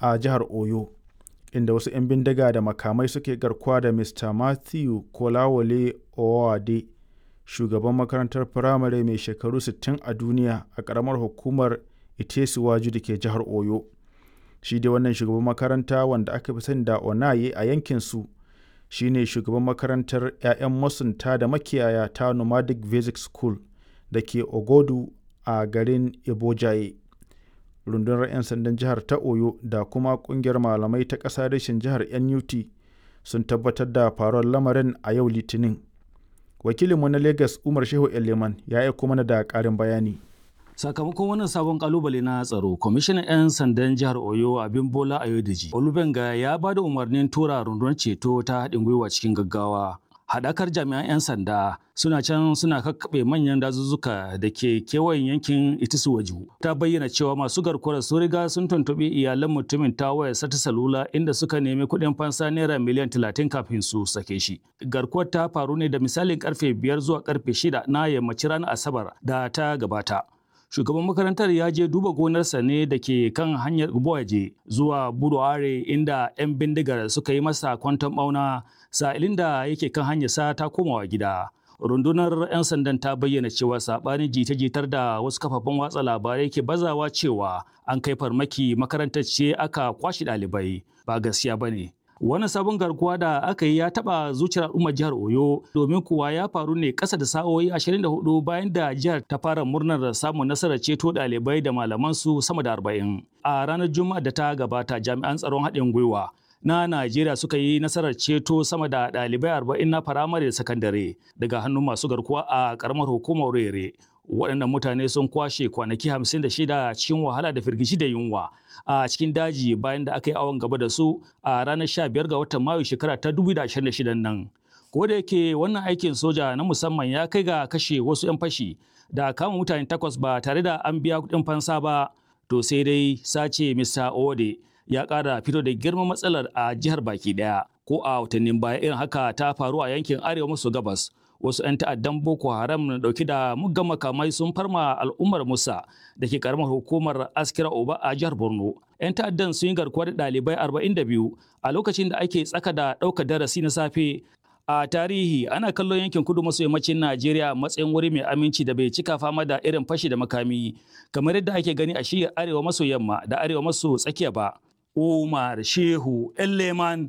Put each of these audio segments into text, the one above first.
a jihar Oyo, inda wasu 'yan bindiga da makamai suke garkuwa da Mr. Matthew Kolawole Owode, shugaban makarantar firamare mai shekaru 60 a duniya a ƙaramar hukumar Itesiwaju da ke jihar Oyo. Shi dai wannan shugaban makaranta wanda aka fi sani da Onaye a yankinsu shi ne shugaban makarantar 'ya'yan masunta da makiyaya ta Nomadic Basic School da ke Ogodu a garin Ibojaye. Rundunar 'yan sandan jihar ta Oyo da kuma ƙungiyar malamai ta ƙasa reshen jihar NUT sun tabbatar da faruwar lamarin a yau Litinin. Wakilinmu na Lagos Umar Shehu Eleman ya aiko mana da ƙarin bayani. Sakamakon wannan sabon kalubale na tsaro, kwamishinan 'yan sandan jihar Oyo abin Bola Ayodeji, Olubenga ya ba da umarnin tura rundunar ceto ta haɗin gwiwa cikin gaggawa. Haɗakar jami'an 'yan sanda suna can suna kakkaɓe manyan dazuzzuka da ke kewayen yankin Itisuwaju. Ta bayyana cewa masu garkuwar sun riga sun tuntuɓi iyalan mutumin ta wayar sata salula inda suka nemi kuɗin fansa naira miliyan talatin kafin su sake shi. Garkuwar ta faru ne da misalin karfe biyar zuwa karfe shida na yammacin ranar Asabar da ta gabata. shugaban makarantar ya je duba gonarsa ne da ke kan hanyar Uboaje zuwa Buduare inda 'yan bindigar suka yi masa kwanton bauna sa'ilin da yake kan hanyarsa ta komawa gida. Rundunar 'yan sandan ta bayyana cewa saɓanin jita-jitar da wasu kafafen watsa labarai ke bazawa cewa an kai farmaki makarantar ce aka kwashe ɗalibai ba gaskiya ba ne. Wani sabon garkuwa da aka yi ya taɓa zuciyar al'ummar jihar Oyo domin kuwa ya faru ne ƙasa da sa'o'i 24 bayan da jihar ta fara murnar samun nasarar ceto ɗalibai da malamansu sama da 40. A ranar Juma'a da ta gabata jami'an tsaron haɗin gwiwa na Najeriya suka yi nasarar ceto sama da ɗalibai 40 na firamare da sakandare daga hannun masu garkuwa a ƙaramar hukumar Rere. waɗannan mutane sun kwashe kwanaki 56 cikin wahala da firgici da yunwa a cikin daji bayan da aka yi awon gaba da su a ranar 15 ga watan mayu shekara ta 2026 nan. Ko da yake wannan aikin soja na musamman ya kai ga kashe wasu 'yan fashi da kama mutane takwas ba tare da an biya kuɗin fansa ba to sai dai sace Mr. Ode ya ƙara fito da girman matsalar a jihar baki ɗaya ko a watannin baya irin haka ta faru a yankin arewa maso gabas wasu 'yan ta'addan boko haram na dauki da muggan makamai sun farma al'ummar musa da ke karamar hukumar askira oba a jihar borno 'yan ta'addan sun yi garkuwa da ɗalibai 42 a lokacin da ake tsaka da ɗaukar darasi na safe a tarihi ana kallon yankin kudu maso yammacin najeriya matsayin wuri mai aminci da bai cika fama da irin fashi da makami kamar yadda ake gani a shiyar arewa maso yamma da arewa maso tsakiya ba umar shehu leman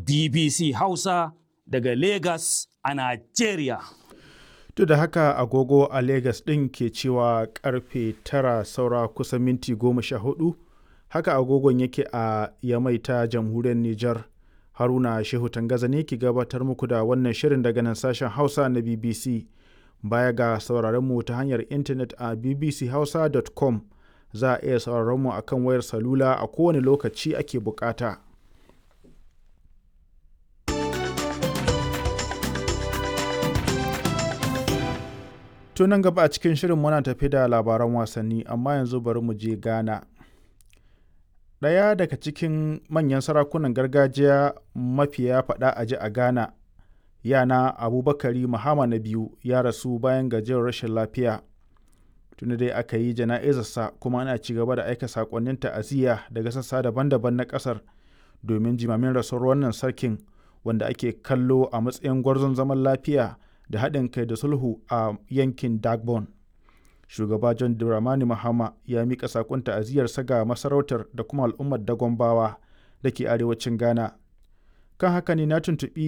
bbc hausa daga Legas a Najeriya. Duk da haka agogo a Legas ɗin ke cewa karfe tara saura kusan minti goma sha hudu, haka agogon yake a Yamai ta jamhuriyar Nijar. Haruna Shehu Tangaza ne ki gabatar muku da wannan shirin daga nan sashen Hausa na BBC. Baya ga sauraron mu ta hanyar intanet a bbchausa.com za a iya sauraron mu akan wayar salula a kowane lokaci ake bukata. To nan gaba a cikin shirin muna tafi da labaran wasanni amma yanzu bari mu je Ghana. Ɗaya daga cikin manyan sarakunan gargajiya mafiya faɗa a ji a Ghana, yana Abubakari Muhammad na biyu ya rasu bayan gajiyar rashin lafiya. Tuni dai aka yi jana'izarsa kuma ana ci gaba da aika saƙonnin ta'aziyya daga sassa daban-daban na ƙasar domin jimamin rasuwar wannan sarkin wanda ake kallo a matsayin gwarzon zaman lafiya. da haɗin kai da sulhu a yankin dagbon shugaba john dramani mahama ya miƙa saƙon ta'aziyarsa ga masarautar da kuma al'ummar dagombawa da ke arewacin ghana kan haka ne na tuntuɓi